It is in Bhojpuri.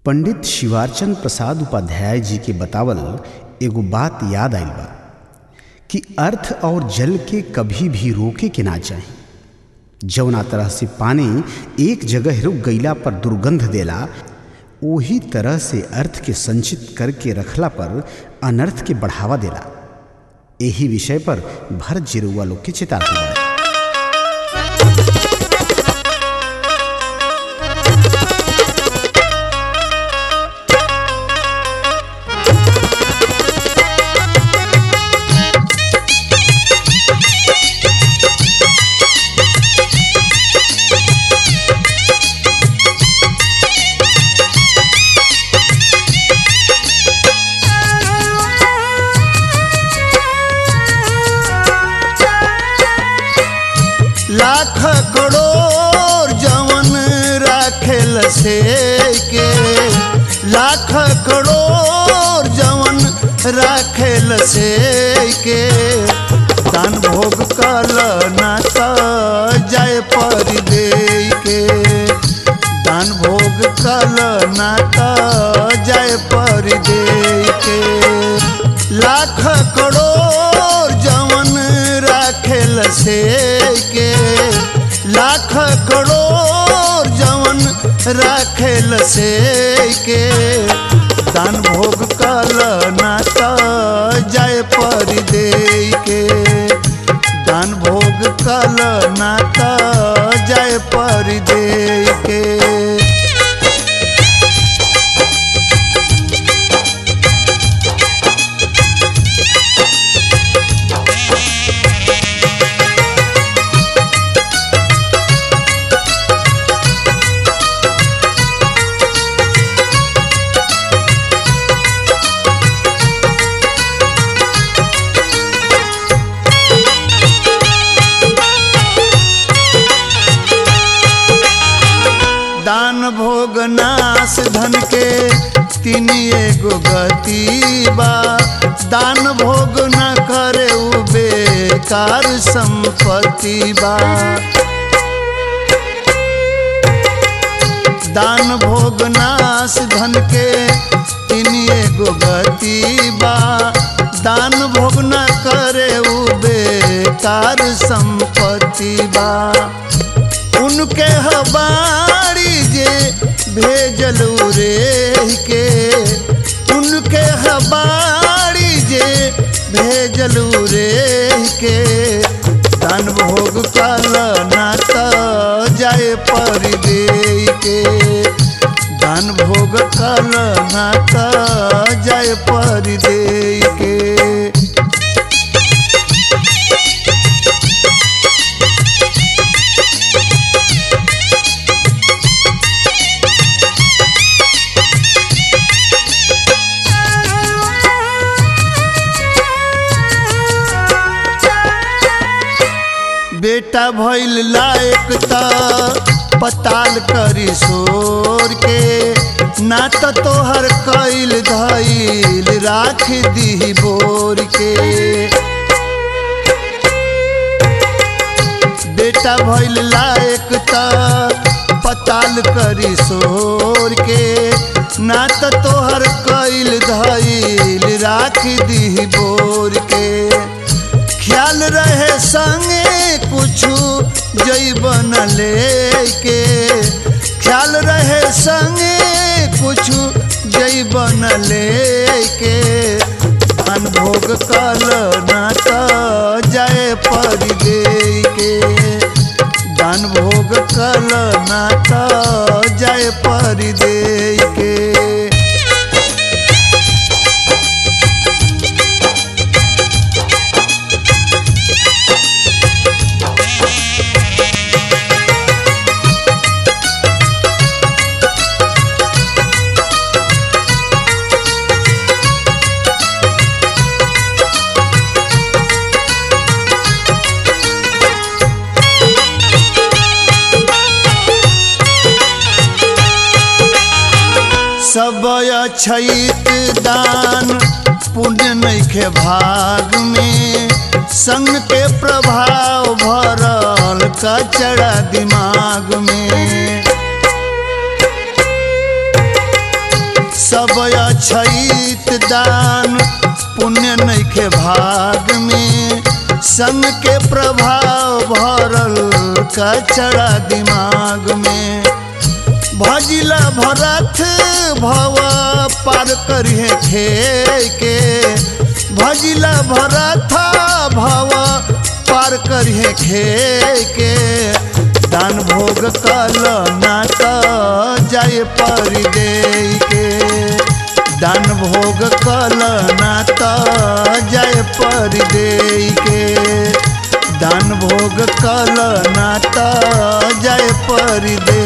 पंडित शिवारचंद प्रसाद उपाध्याय जी के बतावल एगो बात याद आइल बा कि अर्थ और जल के कभी भी रोके के ना चाही जौना तरह से पानी एक जगह रुक गईला पर दुर्गंध देला ओही तरह से अर्थ के संचित करके रखला पर अनर्थ के बढ़ावा देला यही विषय पर भरत जिरुआ लोग के चेतावनी बा लाख करोड़ जवन राखेल से के लाख करोड़ जवन राखेल से के दान भोग कल नाता जाय पर दे के दान भोग कल नाता जाय पर दे के लाख करोड़ जवन राखेल से के लाख करोड़ जवन राखेल से के दान भोग कल नाता जाय पर दे के दान भोग कल नाता जाय पर दे के दान भोग नाश धन के तीन एगो गति बा दान भोग न करे उ बेकार संपत्ति बा दान भोग नाश धन के तीन एगो गति बा दान भोग न करे उ बेकार संपत्ति बा उनके हबारी जे भेजल रे के उनके हबारी जे भेजल रे के दान भोग कल नाता जाए पर दे के दान भोग कल नाता जाए पर दे के बेटा भइल लायक त पताल करी सोर के ना त तोहर कैल धैल राख दी बोर के बेटा भइल लायक त पताल करी सोर के ना त तोहर कैल धैल राख दी बोर के ख्याल रहे संगे कुछु जैबन लेके ख्याल रहे संगे कुछु जैबन लेके अनभोग कल नाता जाए पर दे के दान भोग कल नाता जाए पर दे के सब अछैत दान पुण्य नैखे भाग में संग के प्रभाव भरल कचड़ा दिमाग में सब अछैत दान पुण्य नैखे भाग में संग के प्रभाव भरल कचड़ा दिमाग में भजिला भरत भव पार करिए खे के भजिला भरत भव पार करिए खे के दान भोग कल ना त जाय परि दे के दान भोग कल ना त जाय परि दे के दान भोग कल ना त जाय परि दे